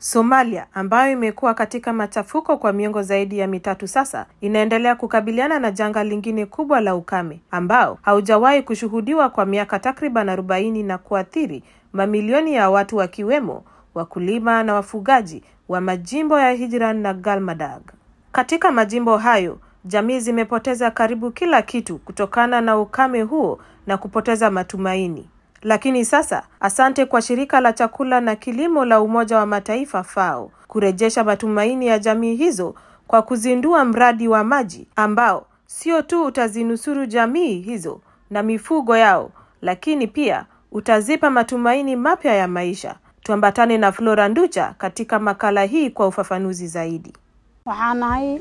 Somalia ambayo imekuwa katika machafuko kwa miongo zaidi ya mitatu sasa, inaendelea kukabiliana na janga lingine kubwa la ukame ambao haujawahi kushuhudiwa kwa miaka takriban arobaini na kuathiri mamilioni ya watu wakiwemo wakulima na wafugaji wa majimbo ya Hijiran na Galmadag. Katika majimbo hayo, jamii zimepoteza karibu kila kitu kutokana na ukame huo na kupoteza matumaini. Lakini sasa, asante kwa shirika la chakula na kilimo la Umoja wa Mataifa FAO kurejesha matumaini ya jamii hizo kwa kuzindua mradi wa maji ambao sio tu utazinusuru jamii hizo na mifugo yao, lakini pia utazipa matumaini mapya ya maisha. Tuambatane na Flora Nducha katika makala hii kwa ufafanuzi zaidi. waxaan nahay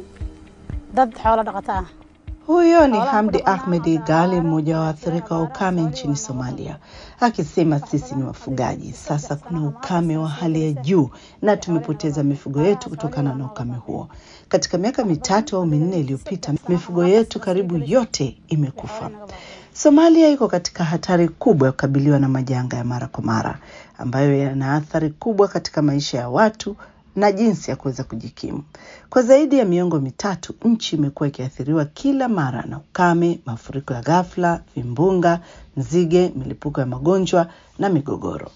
dad xoolo dhaqato ah Huyo ni Hamdi Ahmed Gali, mmoja wa waathirika wa ukame nchini Somalia, akisema sisi ni wafugaji. Sasa kuna ukame wa hali ya juu na tumepoteza mifugo yetu kutokana na ukame huo. Katika miaka mitatu au minne iliyopita, mifugo yetu karibu yote imekufa. Somalia iko katika hatari kubwa ya kukabiliwa na majanga ya mara kwa mara ambayo yana athari kubwa katika maisha ya watu na jinsi ya kuweza kujikimu. Kwa zaidi ya miongo mitatu, nchi imekuwa ikiathiriwa kila mara na ukame, mafuriko ya ghafla, vimbunga, nzige, milipuko ya magonjwa na migogoro.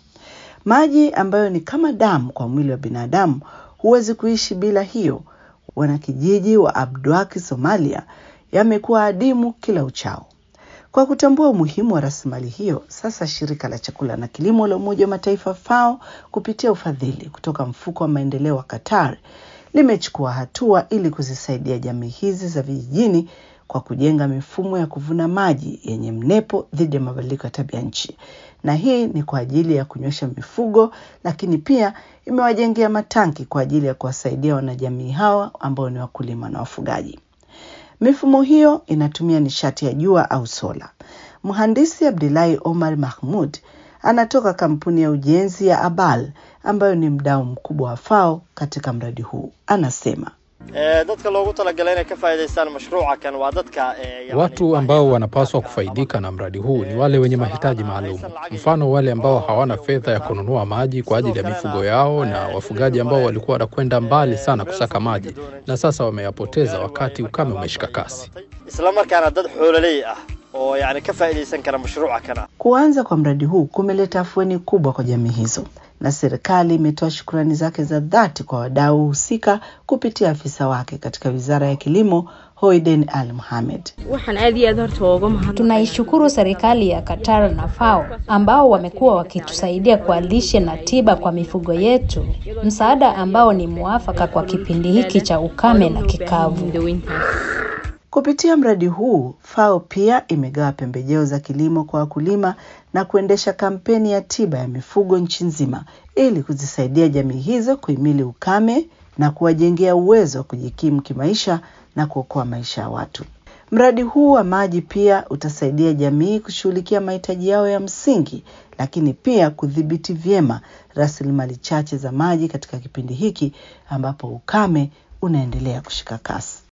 Maji ambayo ni kama damu kwa mwili wa binadamu, huwezi kuishi bila hiyo. Wanakijiji wa Abdwaki, Somalia, yamekuwa adimu kila uchao. Kwa kutambua umuhimu wa rasilimali hiyo, sasa shirika la chakula na kilimo la Umoja wa Mataifa FAO kupitia ufadhili kutoka mfuko wa maendeleo wa Qatar limechukua hatua ili kuzisaidia jamii hizi za vijijini kwa kujenga mifumo ya kuvuna maji yenye mnepo dhidi ya mabadiliko ya tabia nchi, na hii ni kwa ajili ya kunywesha mifugo, lakini pia imewajengea matanki kwa ajili ya kuwasaidia wanajamii hawa ambao ni wakulima na wafugaji. Mifumo hiyo inatumia nishati ya jua au sola. Mhandisi Abdullahi Omar Mahmud anatoka kampuni ya ujenzi ya Abal ambayo ni mdau mkubwa wa FAO katika mradi huu. Anasema Ee, dadka loogu talagalay inay ka faa'iidaystaan mashruuca kan waa dadka ee, yani Watu ambao wanapaswa kufaidika na mradi huu ni wale wenye mahitaji maalum, mfano wale ambao hawana fedha ya kununua maji kwa ajili ya mifugo yao, na wafugaji ambao walikuwa wanakwenda mbali sana kusaka maji na sasa wameyapoteza wakati ukame umeshika kasi. isla markaana dad xoololey ah oo yani ka faa'iidaysan kara mashruuca kana kuanza kwa mradi huu kumeleta afueni kubwa kwa jamii hizo, na serikali imetoa shukrani zake za dhati kwa wadau husika kupitia afisa wake katika wizara ya kilimo Hoiden Al Mohamed. waxaan aad iyo aad horta uga mahad Tunaishukuru serikali ya Qatar na FAO ambao wamekuwa wakitusaidia kwa lishe na tiba kwa mifugo yetu, msaada ambao ni muafaka kwa kipindi hiki cha ukame na kikavu. daweyntaas Kupitia mradi huu, FAO pia imegawa pembejeo za kilimo kwa wakulima na kuendesha kampeni ya tiba ya mifugo nchi nzima ili kuzisaidia jamii hizo kuhimili ukame na kuwajengea uwezo wa kujikimu kimaisha na kuokoa maisha ya watu. Mradi huu wa maji pia utasaidia jamii kushughulikia mahitaji yao ya msingi, lakini pia kudhibiti vyema rasilimali chache za maji katika kipindi hiki ambapo ukame unaendelea kushika kasi.